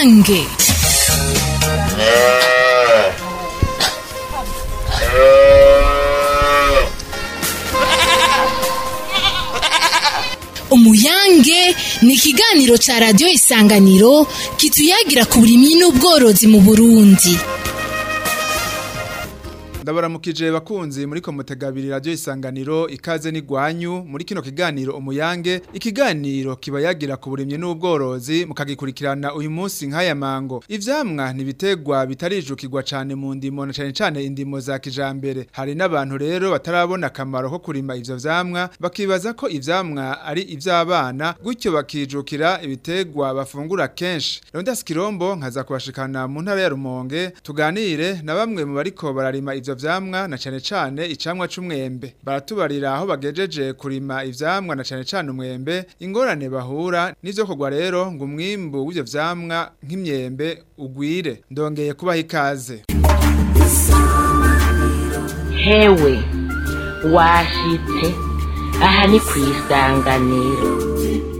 umuyange umuyange ni ikiganiro ca radiyo isanganiro kituyagira ku burimyi n'ubworozi mu burundi ndabaramukije bakunzi muri komutegabiri radio isanganiro ikaze n'igwanyu muri kino kiganiro umuyange ikiganiro kibayagira ku burimyi n'ubworozi mukagikurikirana uyu munsi nk'aya mango ivyamwa nibitegwa bitarijukirwa cane mu ndimo na cane cane indimo za kijambere hari n'abantu rero batarabona akamaro ko kurima ivyo vyamwa bakibaza ko ivyamwa ari ivy'abana gutyo bakijukira ibitegwa bafungura kenshi Rondas Kirombo nkaza kubashikana mu ntara ya Rumonge tuganire na bamwe mu bariko bararima ivyo vyamwa na cane cane icamwa c'umwembe baratubarira aho bagejeje kurima ivyamwa na cane cane umwembe ingorane bahura nivyo kogwa rero ngo umwimbu w'ivyo vyamwa nk'imyembe ugwire ndongeye kubaha ikaze hewe washitse aha ni ku isanganiro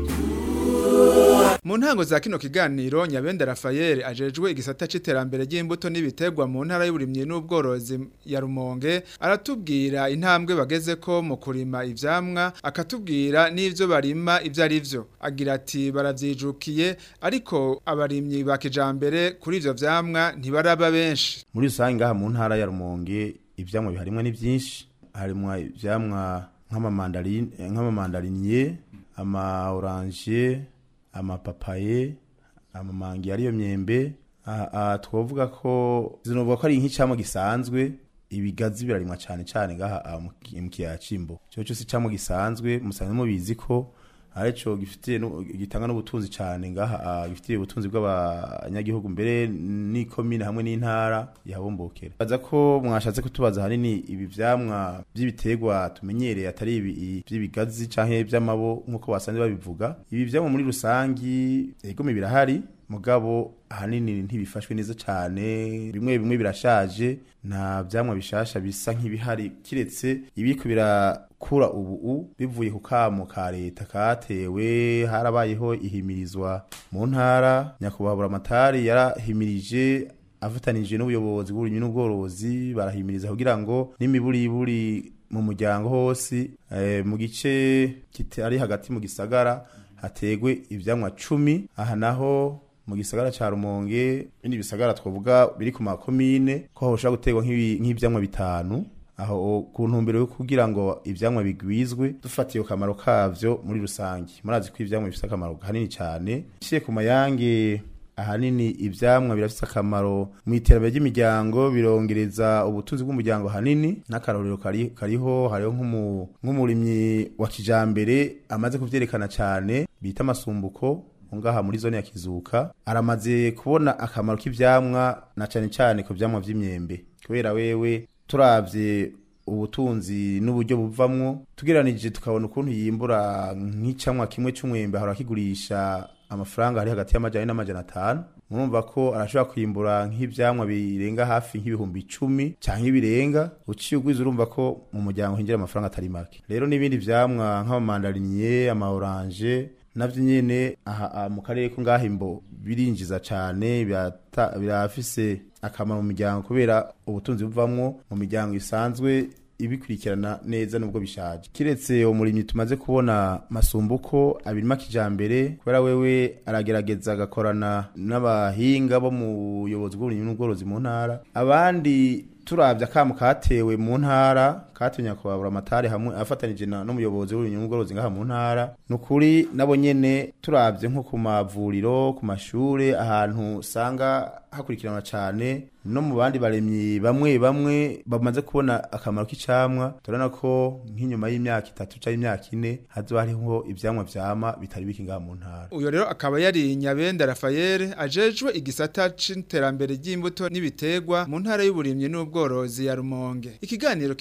mu ntango za kino kiganiro nyabenda Rafael ajejwe igisata c'iterambere ry'imbuto n'ibitegwa mu ntara y'uburimyi n'ubworozi ya Rumonge aratubwira intambwe bageze ko mu kurima ivyamwa akatubwira n'ivyo barima ivyo ari vyo agira ati baravyijukiye ariko abarimyi ba kijambere kuri ivyo vyamwa ntibaraba benshi muri rusange ngaha mu ntara ya Rumonge ivyamwa biharimwa ni byinshi harimwa ivyamwa nk'amamandarine nk'amamandariniye ama orange amapapaye amamangi ariyo myembe aha twovuga ko zinovuga ko ari nk'icamwa gisanzwe ibigazi birarimwa cyane cyane ngaha mu kiyaya cimbo cyo cyose icamwa gisanzwe musanzwe mubizi ko arico gifitiye gitanga n'ubutunzi cyane ngaha gifitiye ubutunzi bw'abanyagihugu mbere n'ikomine hamwe n'intara yabumbokera baza ko mwashatse kutubaza hanini ibi vyamwa by'ibiterwa tumenyereye atari ibi by'ibigazi canke by'amabo nk'uko basanzwe babivuga ibi vyamwa muri rusangi egome birahari mugabo ahanini ntibifashwe neza cyane bimwe bimwe birashaje nta vyamwa bishasha bisa nk'ibihari kiretse ibiko birakura ubu bivuye ku kamo ka leta katewe harabayeho ihimirizwa mu ntara nyakubahwa amatari yarahimirije afatanije n'ubuyobozi bw'uburimyi n'ubworozi barahimiriza kugira ngo n'imiburiburi mu muryango hose mu gice kitari hagati mu gisagara hategwe ivyamwa cumi aha naho mu gisagara ca Rumonge bindi bisagara twavuga biri ku makomine ko hoshobora gutegwa nk'ivyamwa bitanu aho ku ntumbero yo kugira ngo ivyamwa bigwizwe dufatiye kamaro kavyo muri rusange murazi ko ivyamwa bifite akamaro kanini cyane ciye ku mayange ahanini ivyamwa birafite akamaro mu iterambere ry'imiryango birongereza ubutunzi bw'umuryango hanini n'akarorero kari, kariho hariho nk'umurimyi wa kijambere amaze kuvyerekana cyane bita amasumbuko ngaha muri zone ya kizuka aramaze kubona akamaro k'ivyamwa na cyane cyane ku vyamwa vy'imyembe kubera wewe turavye ubutunzi n'uburyo buvamwo tugeranije tukabona ukuntu yimbura nk'icamwa kimwe c'umwembe ahora kigurisha amafaranga ari hagati y'amajana n'amajana atanu murumva ko arashobora kwimbura nk'ivyamwa birenga hafi nk'ibihumbi icumi canke ibirenga uciye ugwiza urumva ko mu muryango hinjira amafaranga atari make rero n'ibindi vyamwa nk'amamandariniye ama orange navyo nyene aha mu karere ko ngaha imbo birinjiza cane birafise akamaro mu miryango kubera ubutunzi buvamwo mu miryango isanzwe ibikurikirana neza nubwo bishaje kiretse umurimyi tumaze kubona masumbuko abirima kijambere kubera wewe aragerageza agakorana n'abahinga bo mu buyobozi bw'uburimyi n'ubworozi mu ntara abandi turavye akamu katewe mu ntara katewe nyakubahwa amatari hamwe afatanije n'umuyobozi w'uburimyi n'ubworozi ngaha mu ntara nukuri nabo nyene turavye nko ku mavuriro ku mashure ahantu usanga hakurikiranwa cyane no mu bandi baremyi bamwe bamwe bamaze kubona akamaro k'icamwa turabona ko nk'inyuma y'imyaka itatu cyangwa imyaka ine hazoba hariho ivyamwa vyama bitari biki ngaha mu ntara uyo rero akaba yari nyabenda Rafael ajejwe igisata c'iterambere ry'imbuto n'ibitegwa mu ntara y'uburimyi n'ubworozi ya Rumonge ikiganiro kiba yagira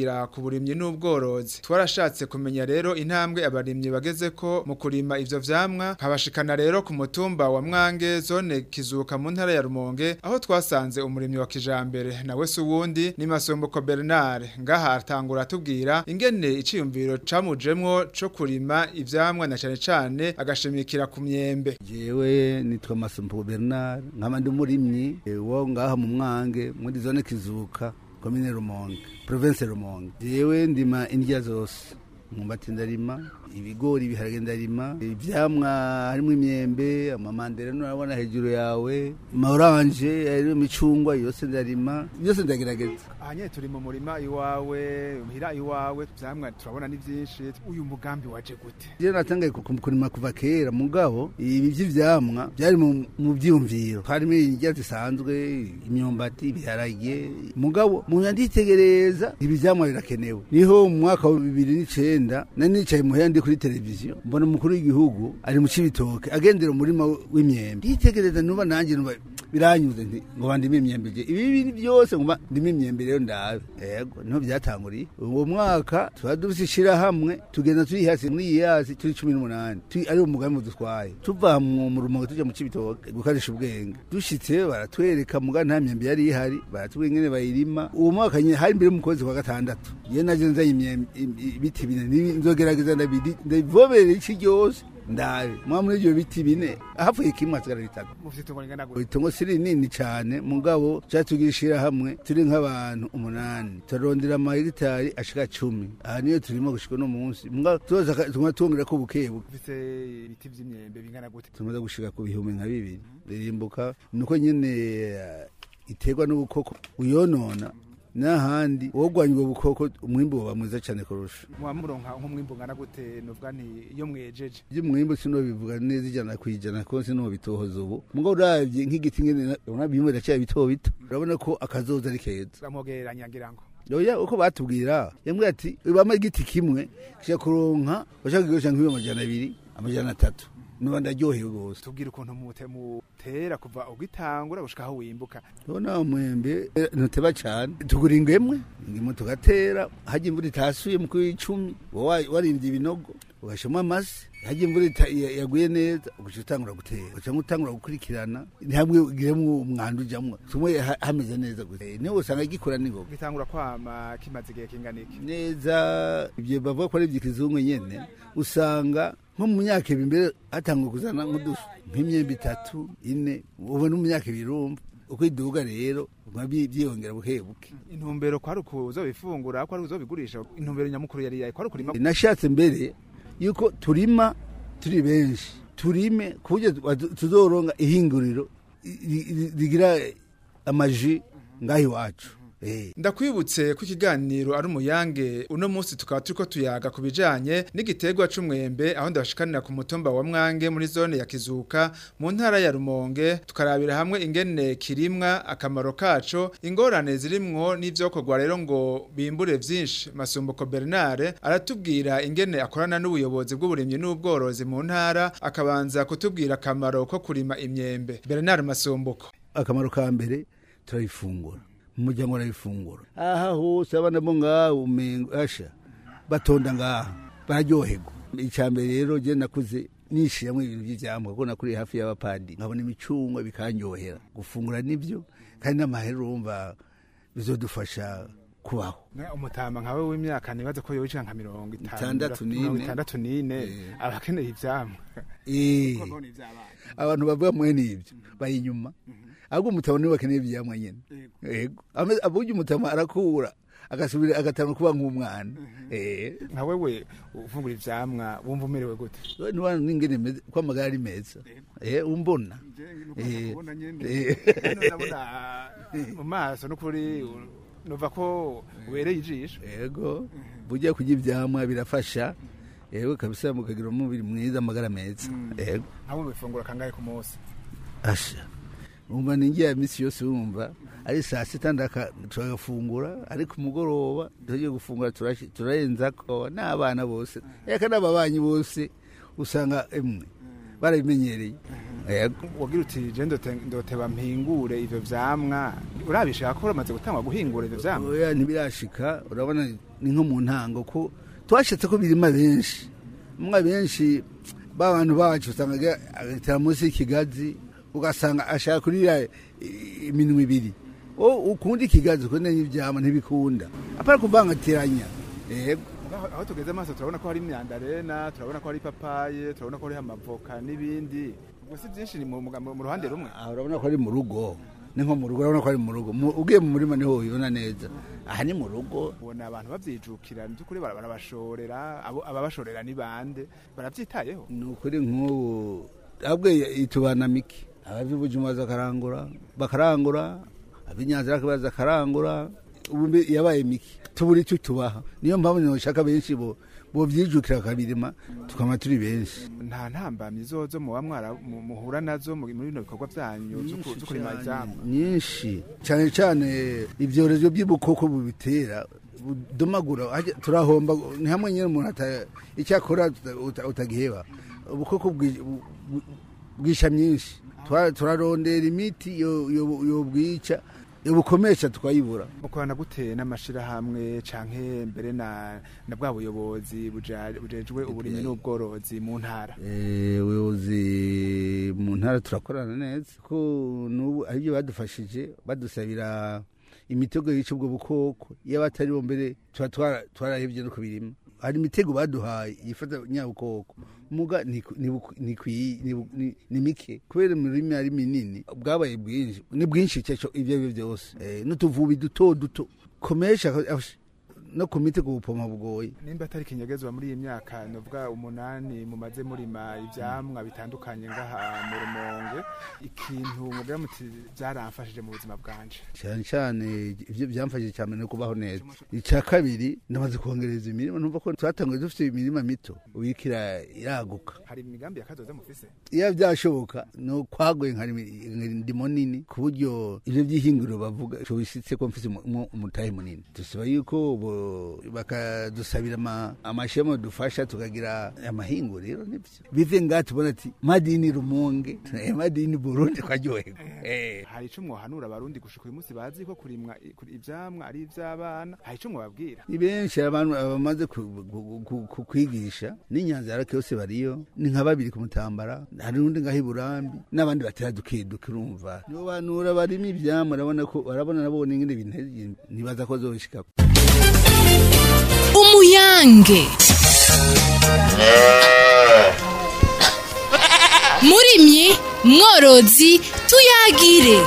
tuyagira ku burimyi n'ubworozi twarashatse kumenya rero intambwe abarimyi bageze ko mu kurima ivyo vyamwa nkabashikana rero ku mutumba wa Mwange zone kizuka mu ntara ya Rumonge aho twasanze umurimyi wa kijambere nawe se uwundi ni Masombuko Bernard ngaha atangura atubwira ingene iciyumviro camujemwo co kurima ivyamwa na cane cane agashimikira ku myembe jewe nitwa Masombuko Bernard nkaba ndi umurimyi eh, wo ngaha mu Mwange muri zone kizuka komine Rumonge province Rumonge jewe ndima indya zose umwumbati ndarima ibigori ibiharage ndarima ivyamwa harimo imyembe amamanderena urabona hejuru yawe amaoranje harimo imicungwa yose ndarima byose ndagerageza ahanye turi mu murima iwawe muhira iwawe vyamwa turabona ni vyinshi uyu mugambi waje gute je natangaye ku- ku- kurima kuva kera mugabo ibi vy'ivyamwa byari mu mu vyiyumviro harimo indya zisanzwe imyumbati ibiharage mugabo umuntu anditegereza ibi vyamwa birakenewe niho mu mwaka wa bibiri n'icenda nari nicaye muhera ndi kuri televiziyo mbona umukuru w'igihugu ari mu cibitoke agendera umurima w'imyembe nditegereza nuba nanje nuba biranyuze nti ngo bandime imyembe je ibi bintu byose ngo ndime imyembe rero ndabe yego niho byatanguriye uwo mwaka tuba dufise ishirahamwe tugenda turi hasi muri iyi hasi turi cumi n'umunani Turi- ari umugambi dutwaye tuva mu mu rumonge tuja mu cibitoke gukarisha ubwenge dushitse baratwereka muga nta myembe yari ihari baratubwira ingene bayirima uwo mwaka nyene hari imbere mu kwezi kwa gatandatu je naje nzanye imyembe im- ibiti bine Nibi- nzogerageza ndabidi- ndabivomere iki ryose ndabe mwa muri ivyo biti bine hapfuye kimwe hasigara bitatu mufite itongo ringana gute itongo si rinini cane mugabo catugira ishirahamwe turi nk'abantu umunani turarondera amahegitari ashika cumi aha niyo turimo gushika uno munsi mugabo tuza tuguma twongerako bukebuke mufite ibiti vy'imyembe bingana gute tumaze gushika ku bihumbi nka bibiri ririmbuka nuko nyene eh, iterwa n'ubukoko uyonona n'ahandi wogwanya ubwo bukoko umwimbu woba mwiza cane kurusha muba muronka nk'umwimbu ungana gute novuga nti iyo mwejeje iby'umwimbu sinobivuga neza ijana ku ijana ko sinobitohoza ubu mugabo uravye nk'igiti ngene urabona bimwe biracyari bito bito urabona ko akazoza ari keza bamwogereranya ngira ngo oya uko batubwira yambwira ati bama igiti kimwe kija kuronka bashaka kigosha nk'iyo amajana abiri amajana atatu nuba ndaryohewe rwose tubwire ukuntu mute mutera kuva ugitangura gushika aho wimbuka ubona umwembe eh, ntuteba cane tugura ingemwe ingemo tugatera hajya imvura itasuye mu kw'icumi wowe warinze ibinogo ugashamo amase hajya imvura ita- ya- yaguye neza ugaca utangura gutera ugaca utangura gukurikirana ntihamwe ugiremo umwanda ujamwo tumwe ha- hameze neza gusa Eh, niho usanga gikura n'ingoga gitangura kwama kimaze igihe kingana iki neza ibyo bavuga ko ari iby'ikizungu nyene usanga nko mu myaka ibiri mbere hatangwa kuzana nk'udufu nk'imyembe itatu ine ubu no mu myaka ibiri urumva uko iduga rero uguma byi- byiyongera buke buke intumbero kwari ukuzobifungura kwari uzobigurisha intumbero nyamukuru yari yayo kwari ukurima nashatse mbere yuko turima turi benshi turime ku buryo tu- tuzoronga ihinguriro ri- ri- rigira amaji ngaho iwacu Eh. ndakwibutse ko ikiganiro ari umuyange uno munsi tukaba turiko tuyaga ku bijanye n'igiterwa c'umwembe aho ndabashikanira ku mutumba wa mwange muri zone ya kizuka mu ntara ya rumonge tukarabira hamwe ingene kirimwa akamaro kaco ingorane zirimwo n'ivyokorwa rero ngo bimbure vyinshi masumbuko bernard aratubwira ingene akorana n'ubuyobozi bw'uburimyi n'ubworozi mu ntara akabanza kutubwira akamaro ko kurima imyembe bernard masumbuko akamaro ka mbere turayifungura mu muryango barayifungura aha hose abana bo ngaho umengo asha batonda ngaha bararyoherwa icya mbere rero je nakuze nishiramo ibintu by'ivyamwa kuko nakuriye hafi y'abapadi nkabona imicungwa bikanyohera gufungura nibyo kandi n'amahera urumva bizodufasha kubaho Ne, umutama nkawe w'imyaka nibaza ko yowica nka mirongo Itandatu n'ine. mirongo itandatu n'ine Eh. aba akeneye ivyamwa Eh, Kuko ni ivy'abana. abantu bavuga mwene ibyo bari inyuma ahubwo umutama niwe bakeneye ivyamwa nyene yego Ame- aburya umutama arakura agasubira agatanga kuba nk'umwana eh nka wewe ufungura ivyamwa wumva umerewe gute niba n'ingene meze ko amagara ari meza eh umbona Eh, eh. ndabona mu maso n'ukuri nuva ko ubereye ijisho yego burya kurya ivyamwa birafasha yego kabisa mukagira umubiri mwiza amagara meza yego nkawe bifungura kangahe ku munsi asha umva ningiye iminsi yose wumva ari saa sita ndaka turagafungura ariko umugoroba tugiye gufungura turashi- turarenzako n'abana bose eka n'ababanyi bose usanga emwe barabimenyereye yego wagira uti je ndote- ndoteba mpingure ivyo vyamwa urabishaka ko uramaze gutangwa guhingura ivyo vyamwa oya ntibirashika urabona ni nko mu ntango ko twashatse ko birima benshi mwa benshi ba bantu bacu usanga agira- agatera munsi y'ikigazi ugasanga ashaka kurira i- iminwe ibiri o ukunda ikigazi ukunda n'ivyama ntibikunda apara kuvangatiranya yego aho aho tugeze amaso turabona ko hari imyandarena turabona ko hari ipapaye turabona ko hari amavoka n'ibindi ubwo si byinshi ni mu muga- mu ruhande rumwe aha urabona ko ari mu rugo ni nko mu rugo urabona ko ari mu rugo Mu- ugiye mu murima niho ubibona neza aha ni mu rugo ubona abantu bavyijukira mu by'ukuri bara- barabashorera abo ababashorera ni bande baravyitayeho ni ukuri nk'ubu ahubwo itubana miki abavy'ubujuma baza bakarangura bakarangura ab'inyanzira baza bakarangura ubu mbe yabaye miki tubura icyo tubaha niyo mpamvu nshaka benshi bo bovyijukira bakabirima tukaba turi benshi nta ntambamyi zozo muba mwara mu- muhura nazo mu- muri bino bikorwa vyanyu vyo ku- vyo kurima ivyamwa nyinshi cyane cyane ibyorezo by'ubukoko bubitera budomagura hajya- turahomba ni hamwe nyine umuntu ata- icyakora tuta- uta- utagiheba ubukoko bwi- bu- bu- bwisha myinshi Tura- turarondera imiti yo- yo- yobwica yobukomesha tukayibura mukorana gute n'amashirahamwe canke mbere na na bwa buyobozi buja- bujejwe uburimyi n'ubworozi mu ntara Eh, ubuyobozi mu ntara turakorana neza ko n'ubu aribyo badufashije badusabira imitego yica ubwo bukoko iyo batari bo mbere tuba twara- twarahevye no kubirima hari imitego baduhaye yifata nyabukoko muga ni ku- ni buku- ni kwi- ni bu- ni- ni mike kubera imirima ari minini bwabaye bwinshi ni bwinshi cyaco ibyo ari byo byose Eh, n'utuvubi duto duto komesha ash- no ku mitego ubupoma bugoye nimba atari kinyegezwa muri iyi myaka novuga umunani mumaze murima ivyamwa bitandukanye ngaha mu rumonge ikintu mugira muti vyaramfashije mu buzima bwanje cyane cyane ibyo byamfashije cyane no kubaho neza icya kabiri ndamaze kongereza imirima numva ko twatanguye dufite imirima mito ubikira iraguka hari imigambi ya kazoza mufise iyo byashoboka no kwaguye nka ndimo nini ku buryo ibyo by'ihinguriro bavuga tubisitse ko mfise umu- umutahe munini dusaba yuko bo- bakadusabira ama- amashema dufasha tukagira amahinguriro nibyo bive ngaha tubona ati madini rumonge eh, madini burundi twaryoherwa Eh. hari ico mwohanura abarundi gushika uyu munsi bazi ko kurimwa i- kuri- ivyamwa ari ivy'abana hari ico mwobabwira ni benshi abantu bamaze ku- ku- ku- ku- kwigisha n'inyanza yarake yose bariyo ni nka babiri ku mutambara hari n'undi ngaho iburambi n'abandi batera dukiduka urumva nibo banura barimo ivyamwa urabona ko barabona nabo n'ingene ibintu ntibaza ko zoshika umuyange murimyi mworozi tuyagire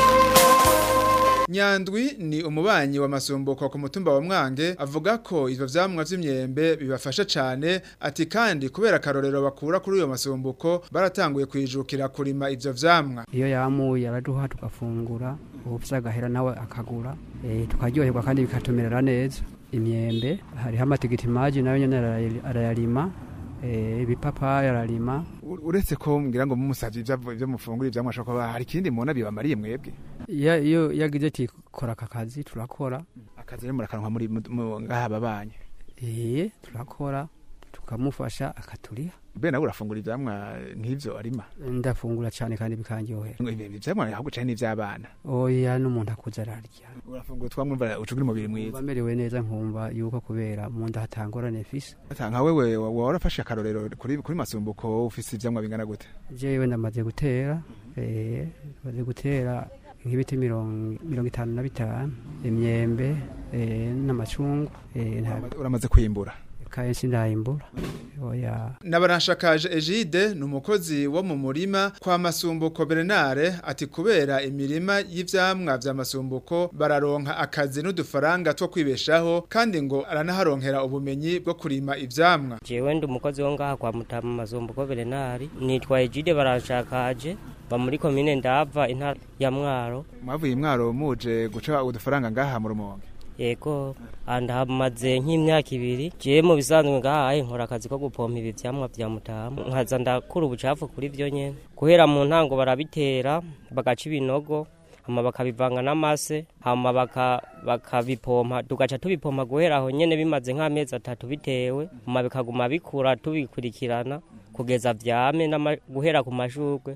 Nyandwi ni umubanyi wa masumbuko ku mutumba wa Mwange avuga ko ivyo vyamwa vy'imyembe bibafasha cane ati kandi kubera akarorero bakura kuri uyo masumbuko baratanguye kwijukira kurima ivyo vyamwa iyo yamuye araduha tugafungura ubufise agahera nawe akagura eh, tukaryoherwa kandi bikatumerera neza imyembe hariho amatigiti maji nayo nyene arayari- arayarima eh, ibipapayi ararima U- uretse ko mbwira ngo mumusavye ivyo ivyo mufungura ivyamwa ashobora kuba hari ikindi mubona bibamariye mwebwe iyo iyo yagize ati kora aka kazi turakora akazi rero murakaronka muri mu- mu- ngaha babanye eh, turakora tukamufasha akaturiha be nawe urafungura ivyamwa nk'ivyo arima ndafungura cane kandi bikanryohera ngo ibi ivyamwa ahubwo cane n'ivy'abana oya n'umuntu akuze ararya urafungura twamwumva ucugira umubiri mba mwiza merewe neza nkumva yuko kubera mu nda hatangorane mfise nka wewe wa- wa- warafashe akarorero kuri kuri masumbuko ufise ivyamwa bingana gute jewe ndamaze gutera eh, maze gutera nk'ibiti mirongo mirongo itanu na bitanu imyembe eh, n'amacungu eh, nta- uramaze kwimbura kenshi ndayimbura oya Nabarashakaje Egide ni umukozi wo mu murima kwa Masumbuko Bernard ati kubera imirima y'ivyamwa vya Masumbuko bararonka akazi n'udufaranga two kwibeshaho kandi ngo aranaharonkera ubumenyi bwo kurima ivyamwa jewe ndi umukozi wo ngaha kwa mutama mazumbuko berenari nitwa ejide baranshakaje ba muri komine ndava intara ya mwaro mwavuye imwaro muje guca udufaranga ngaha mu rumonge yego ndahamaze nk'imyaka ibiri jewe mu bisanzwe ngahaye nkora akazi ko gupompa ibi vyamwa vya mutama nkaza ndakura ubucafu kuri vyo nyene guhera mu ntango barabitera bagaca ibinogo hama bakabivanga n'amase hama baka- bakabipompa tugaca tubipompa guhera aho nyene bimaze nk'amezi atatu bitewe hama bikaguma bikura tubikurikirana kugeza vyame n'ama- guhera ku mashurwe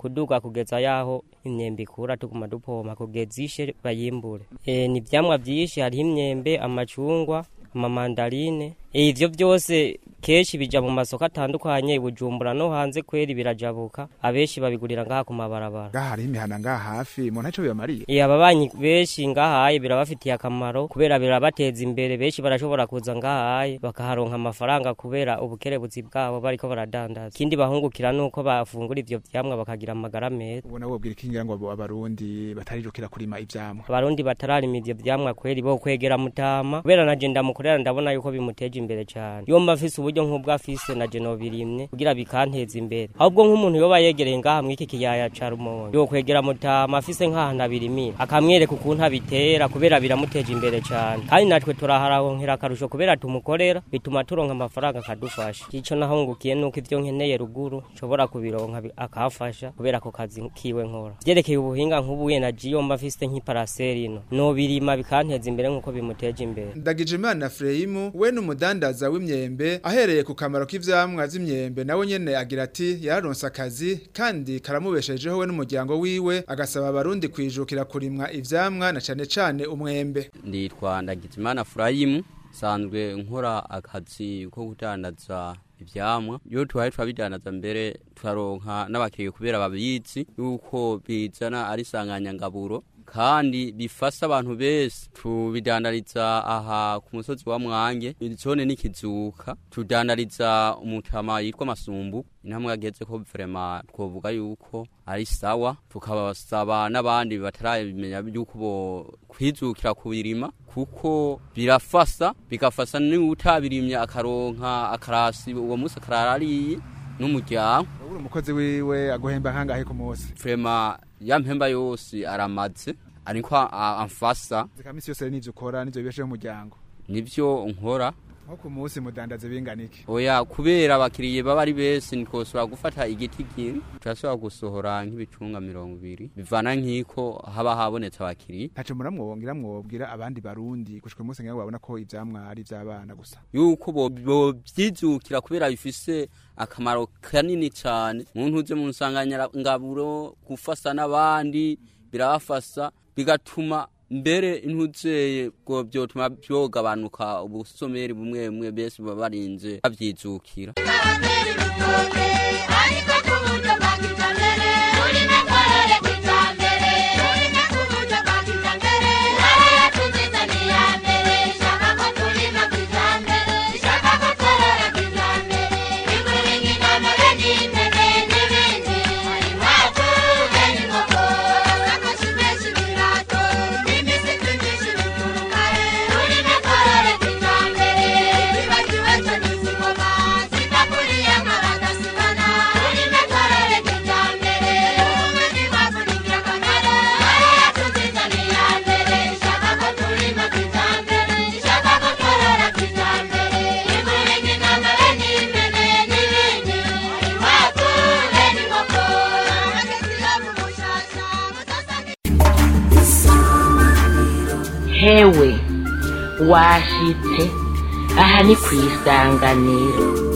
kuduga kugeza yaho imyembe ikura tuguma dupompa kugeza ishe bayimbure e, ni ivyamwa vyinshi hariho imyembe amacungwa amamandarine e, ivyo vyose kenshi bija mu masoko atandukanye i bujumbura no hanze kweri birajabuka abenshi babigurira ngaha ku mabarabara ngaha hariho imihana ngaha hafi umuntu ntaco bibamariye e, ababanyi benshi ngahaye birabafitiye akamaro kubera birabateza imbere benshi barashobora kuza ngahaye bakaharonka amafaranga kubera ubukerebutsi bwabo bariko baradandaza ikindi bahungukira nuko bafungura ivyo vyamwa bakagira amagara meza ubona wobwira ikingira ngo abarundi batarijukira kurima ivyamwa abarundi batararima ivyo vyamwa kweri bo kwegera mutama kubera naje ndamukorera ndabona yuko bimuteje imbere cane iyo mba afise uburyo nk'ubwo afise naje nobirimye kugira bikanteza imbere ahubwo nk'umuntu yoba yegereye ngaha mw'iki kiyaya ca rumonge yo kwegera mutama afise nk'ahantu abirimira akamwereka ukuntu abitera kubera biramuteje imbere cane kandi natwe turahararonkera akarusho kubera tumukorera bituma turonka amafaranga akadufasha ico nahungukiye nuko ivyo nkeneye ruguru nshobora kubironka bi- akafasha kubera ako kazi kiwe nkora vyerekeye ubuhinga nk'ubuye naje iyo mba afise nk'iparaseri ino nobirima bikanteza imbere nk'uko bimuteje imbere Ndagijimana Freyimu we n'umudandaza w'imyembe ahereye ku kamaro k'ivyamwa vy'imyembe nawe nyene agira ati yararonse akazi kandi karamubeshejeho we n'umuryango wiwe agasaba abarundi kwijukira kurimwa ivyamwa na cane cane umwembe nditwa ndagizimana furayimu sanzwe nkora akazi ko kudandaza ivyamwa iyo tuhaye turabidandaza mbere turaronka n'abakiriya kubera babizi yuko bizana ari sanganyangaburo kandi bifasha abantu bese tubidandariza aha ku musozi wa mwange zone n'ikizuka tudandariza umutama yitwa masumbu intambwe ageze ko vrema twovuga yuko ari sawa tukabasaba n'abandi batarabimenya yuko bo kwijukira kubirima kuko birafasa bigafasa n'utabirimye akaronka akarasi uwo munsi akararariye n'umuryango uri umukozi wiwe aguhemba nkangahe ku munsi vrema ya mpemba yose aramaze ariko a- amfasa zikamisi yose n'ivyo ukora n'ivyo bibesheho umuryango nivyo nkora nko ku munsi mudandaze binganike oya kubera abakiriye baba ari bese ntitwosobora gufata igiti kimwe turashobora gusohora nk'ibicunga mirongo ibiri bivana nk'iko haba habonetse abakiriya ntaco muramwongira mwobwira abandi barundi gushika uyu munsi ngira ngo babona ko ivyamwa ari ivy'abana gusa yuko bo- bovyijukira kubera bifise akamaro kanini cane muntu uze mu nsanganyangaburo gufasa n'abandi birabafasa bigatuma mbere intuzeye bwo vyotuma vyogabanuka ubusomeri bumwe bumwe bese baba barinze bavyijukira hewe washitse aha ni ku isanganiro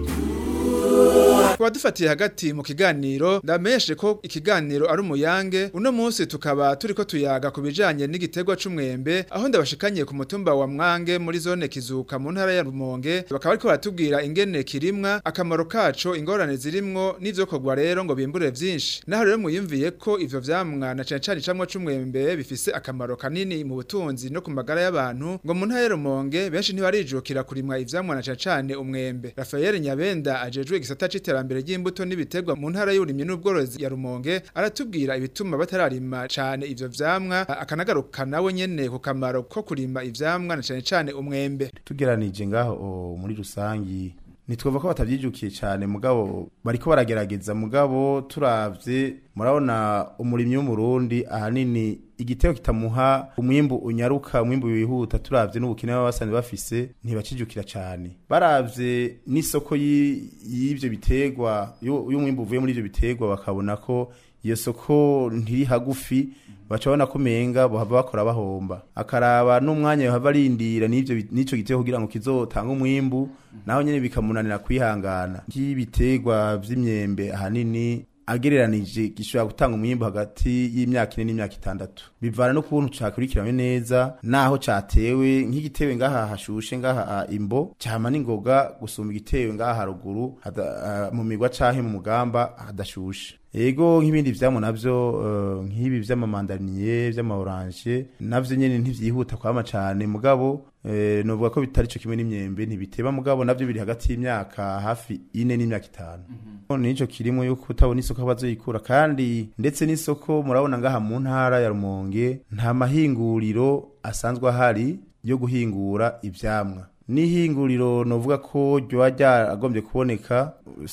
Kuba dufatiye hagati mu kiganiro ndamenyeshe ko ikiganiro ari umuyange uno munsi tukaba turiko tuyaga ku bijanye n'igitegwa c'umwembe aho ndabashikanye ku mutumba wa Mwange muri zone Kizuka mu ntara ya Rumonge bakaba bariko baratubwira ingene kirimwa akamaro kaco ingorane zirimwo n'ivyo kogwa rero ngo bimbure vyinshi naho rero muyumviye ko ivyo vyamwa na cane cane icamwa c'umwembe bifise akamaro kanini mu butunzi no ku magara y'abantu ngo mu ntara ya Rumonge benshi ntibarijukira kurimwa ivyamwa na cane cane umwembe Rafael Nyabenda ajejwe igisata c'iterambere ry'imbuto n'ibitegwa mu ntara y'uburimyi n'ubworozi ya Rumonge aratubwira ibituma batararima cane ivyo vyamwa akanagaruka nawe nyene ku kamaro ko kurima ivyamwa na cane cane umwembe tugeranije ngaho o, muri rusangi nitwumva ko batavyijukiye cyane mugabo bariko baragerageza mugabo turavye murabona umurimyi w'umurundi ahanini igitego kitamuha umwimbu unyaruka umwimbu wihuta turavye n'ubukene baba basanzwe bafise ntibacijukira cyane baravye n'isoko yi- y'ivyo biterwa y'u- y'umwimbu uvuye muri ivyo biterwa bakabona ko iyo soko ntiri hagufi baca babona ko umenga bohava bakora bahomba akaraba n'umwanya yohava arindira n'ivyo bi- n'ico gitego kugira ngo kizotanga umwimbu naho nyene bikamunanira kwihangana nk'ibiterwa vy'imyembe ahanini agereranije gishobora gutanga umwimbu hagati y'imyaka ine n'imyaka itandatu bivana n'ukuntu cakurikiranwe neza naho catewe nk'igitewe ngaha hashushe ngaha imbo cama n'ingoga gusumba igitewe ngaha haruguru hada- ah, mu migwa canke mu mugamba hadashushe ego nk'ibindi vyamwa navyo eh, nk'ibi vy'amamandariniye vy'amaoranje navyo nyene ntivyihuta kwama cane mugabo eh, novuga ko bitari co kimwe n'imyembe ntibiteba mugabo navyo biri hagati y'imyaka hafi ine n'imyaka itanu nico kirimo yuko utabona isoko aho bazoyikura kandi ndetse n'isoko murabona ngaha mu ntara ya Rumonge nta mahinguriro asanzwe ahari yo guhingura ivyamwa n'ihinguriro novuga ko ryoba ryaragombye kuboneka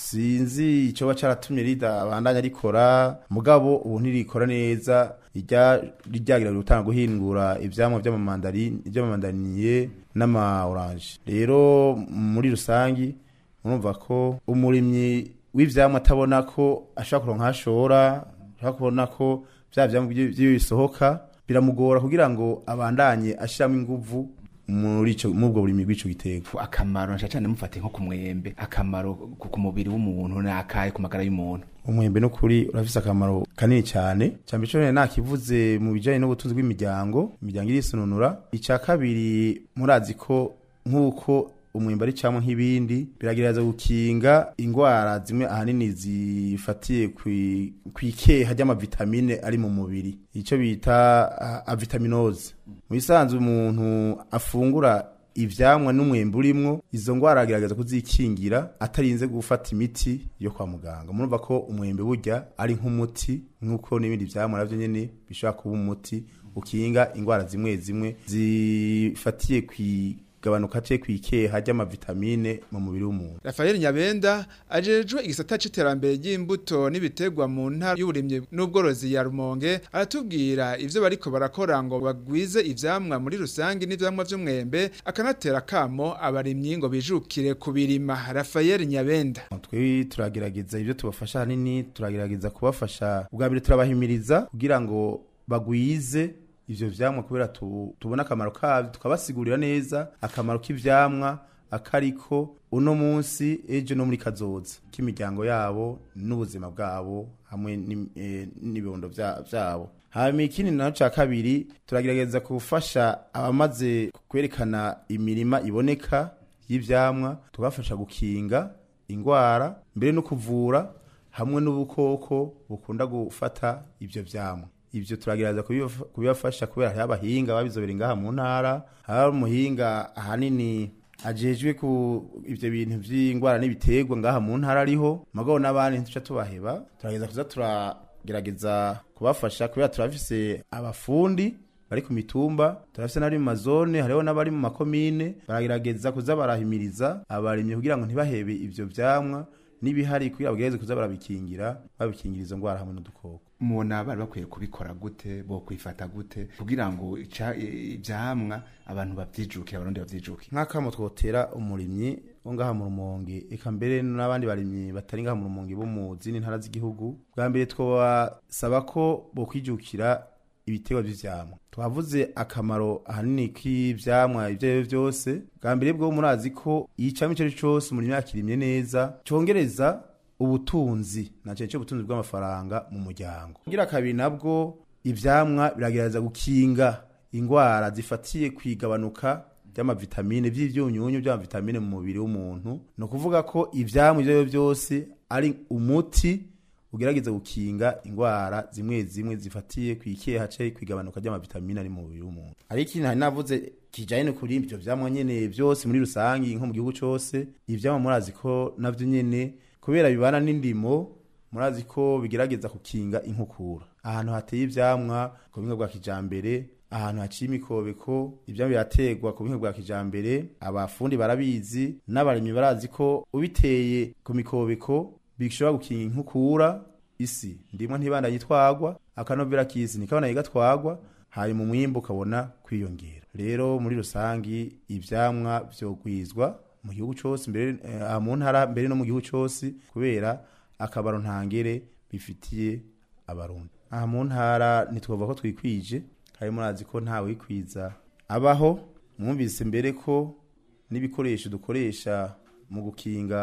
sinzi icoba caratumye ridabandanya rikora mugabo ubu ntirikora neza irya ryagira gutanga guhingura ivyamwa vy'amamandarini vy'amamandariniye n'ama orange rero muri rusangi murumva ko umurimyi w'ivyamwa atabona ko ashobora kuronka hashora ashobora kubona ko vya vyamwa vyiwe bisohoka biramugora kugira ngo abandanye ashiramo inguvu muri ico mubwo burimi bw'ico giterwa akamaro nshya cyane mufate nko ku mwembe akamaro ku ku mubiri w'umuntu ni akahe ku magara y'umuntu umwembe no kuri urafise akamaro kanini cyane cyambere cyo nakivuze mu bijanye n'ubutunzi bw'imiryango imiryango irisununura ica kabiri murazi ko nk'uko umwembe ari camwe nk'ibindi biragerageza gukinga ingwara zimwe ahanini zifatiye kwi- kw'ikeha ry'amavitamine ari mu mubiri ico bita ah, avitaminose mu bisanzwe umuntu afungura ivyamwa n'umwembe urimwo izo ngwara agerageza kuzikingira atarinze gufata imiti yo kwa muganga murumva ko umwembe burya ari nk'umuti nk'uko n'ibindi vyamwa navyo nyene bishobora kuba umuti ukinga ingwara zimwe zimwe zifatiye kwigabanuka ce kwikeha ry'amavitamine mu mubiri w'umuntu Rafael Nyabenda ajejwe igisata c'iterambere ry'imbuto n'ibitegwa mu ntara y'uburimyi n'ubworozi ya Rumonge aratubwira ivyo bariko barakora ngo bagwize ivyamwa muri rusangi n'ivyamwa vy'umwembe akanatera kamo abarimyi ngo bijukire kubirima Rafael Nyabenda twe turagerageza ibyo tubafasha hanini turagerageza kubafasha ubwa mbere turabahimiriza kugira ngo bagwize ivyo vyamwa kubera tu, tubona akamaro kavyo tukabasigurira neza akamaro k'ivyamwa akariko uno munsi ejo no muri kazoza k'imiryango yabo n'ubuzima bwabo hamwe n'im- eh, n'ibibondo vya- vyabo hanyuma ikindi naco ca kabiri turagerageza gufasha abamaze kwerekana imirima iboneka y'ivyamwa tugafasha gukinga ingwara mbere no kuvura hamwe n'ubukoko bukunda gufata ivyo vyamwa ivyo turagerageza kubibafa- kubibafasha kubera hariho abahinga babizobera ngaha mu ntara hari umuhinga ahanini ajejwe ku ivyo bintu vy'ingwara n'ibiterwa ngaha mu ntara ariho magabo n'abandi ntuca tubaheba turagerageza kuza turagerageza kubafasha kubera turafise abafundi bari ku mitumba turafise n'abari mu mazone hariho n'abari mu makomine baragerageza kuza barahimiriza abarimyi kugira ngo ntibahebe ivyo vyamwa n'ibihari kugira bagerageze kuza barabikingira babikingira izo ngwara hamwe n'udukoko mubona bari bakwiye kubikora gute bo kwifata gute kugira ngo ica- ivyamwa abantu bavyijukire abarundi bavyijukire nk'akamo twotera umurimyi wo ngaha mu rumonge eka mbere n'abandi barimyi batari ngaha mu rumonge bo mu zindi ntara z'igihugu bwa mbere twabasaba ko bokwijukira ibiterwa vy'ivyamwa twavuze akamaro ahanini k'ivyamwa ivyo ari vyo vyose bwa mbere bwo murazi ko icamwa ico ari co cose umurimyi yakirimye neza congereza ubutunzi na cane cane ubutunzi bw'amafaranga mu muryango kugira kabiri nabwo ivyamwa biragerageza gukinga ingwara zifatiye kwigabanuka ry'amavitamine vy'ivyunyunyu vy'amavitamine mu mubiri w'umuntu ni ukuvuga ko ivyamwa ivyo ari vyo vyose ari umuti ugerageza gukinga ingwara zimwe zimwe zifatiye kwikeha ce kwigabanuka ry'amavitamine ari mu mubiri w'umuntu ariko ikintu hari navuze kijanye no kuri ivyo vyamwa nyene vyose muri rusangi nko mu gihugu cose ivyamwa murazi ko navyo nyene kubera bibana n'indimo murazi ko bigerageza kukinga inkukura ahantu hateye ivyamwa ku buhinga bwa kijambere ahantu haciye imikobeko ivyamwa birategwa ku buhinga bwa kijambere abafundi barabizi n'abarimyi barazi ko ubiteye ku mikobeko bishobora gukinga inkukura isi ndimwe ntibandanye itwagwa akanovera k'isi ntikabona gatwagwa hanyuma umwimbu ukabona kwiyongera rero muri rusangi ivyamwa vyogwizwa mu gihugu cose mbere eh, aha mu ntara mbere no mu gihugu cose kubera akabaro ntangere bifitiye abarundi aha mu ntara ntitwavuga ko twikwije kandi murazi ko ntawe wikwiza abaho mwumvise mbere ko n'ibikoresho dukoresha mu gukinga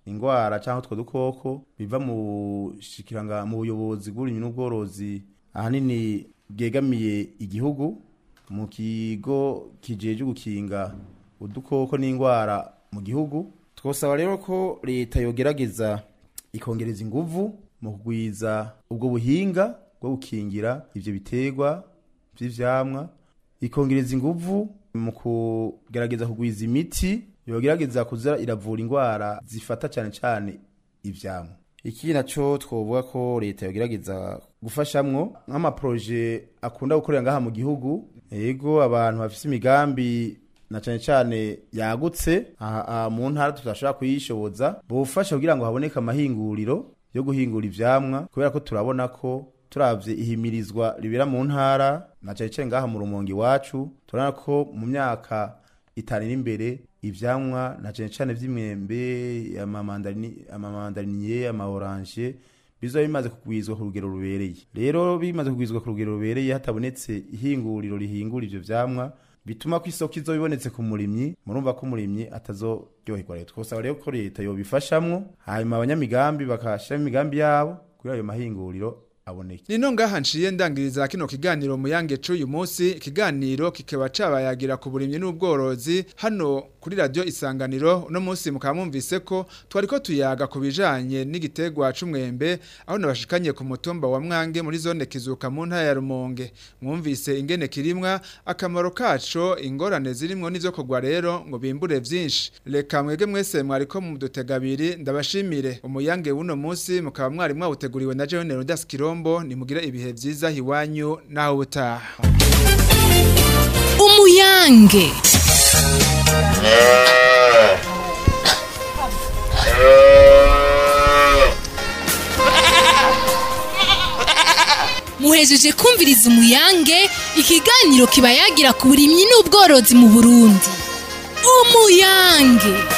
ingwara cyangwa utwo dukoko biva mu shikiranga mu buyobozi bw'uburimyi n'ubworozi ahanini bwegamiye igihugu mu kigo kijeje gukinga udukoko n'ingwara mu gihugu twosaba rero ko leta yogerageza ikongereza inguvu mu kugwiza ubwo buhinga bwo gukingira ivyo biterwa vy'ivyamwa ikongereza inguvu mu kugerageza kugwiza imiti yogerageza kuza iravura ingwara zifata cyane cyane ivyamwa iki naco twovuga ko leta yogerageza gufashamwo nk'amaproje akunda gukorera ngaha mu gihugu ego abantu bafise imigambi na cyane cyane yagutse aha aha mu ntara tutashobora kuyishoboza bufasha kugira ngo haboneke amahinguriro yo guhingura ivyamwa kubera ko turabona ko turavye ihimirizwa ribera mu ntara na cyane cyane ngaha mu rumonge iwacu turabona ko mu myaka itanu iri imbere ivyamwa na cyane cyane vy'imyembe amamandarini amamandariniye amaoranje bizoba bimaze kugwizwa ku rugero rubereye rero bimaze kugwizwa ku rugero rubereye hatabonetse ihinguriro rihingura ivyo vyamwa bituma ko isoko izo bibonetse ku murimyi murumva ko umurimyi atazoryoherwa leta twosaba rero ko leta yobifashamwo hanyuma abanyamigambi bakashiramo imigambi yabo kuri ayo mahinguriro aboneke Nino ngaha nciye ndangiriza kino kiganiro muyange c'uyu munsi ikiganiro kikaba cabayagira ku burimyi n'ubworozi hano kuri radio isanganiro uno munsi mukaba mwumvise ko twariko tuyaga ku bijanye n'igitegwa c'umwembe aho nabashikanye ku mutumba wa Mwange muri zone kizuka mu ntara ya Rumonge mwumvise ingene kirimwa akamaro kaco ingorane zirimwo n'ivyo kugwa rero ngo bimbure vyinshi reka mwege mwese mwariko mu dutegabiri ndabashimire umuyange w'uno munsi mukaba mwari mwawuteguriwe na Jean Leonidas Kirombo nimugire ibihe vyiza hiwanyu naho utaha umuyange muhejeje kumviriza umuyange ikiganiro kiba yagira ku burimyi n'ubworozi mu burundi umuyange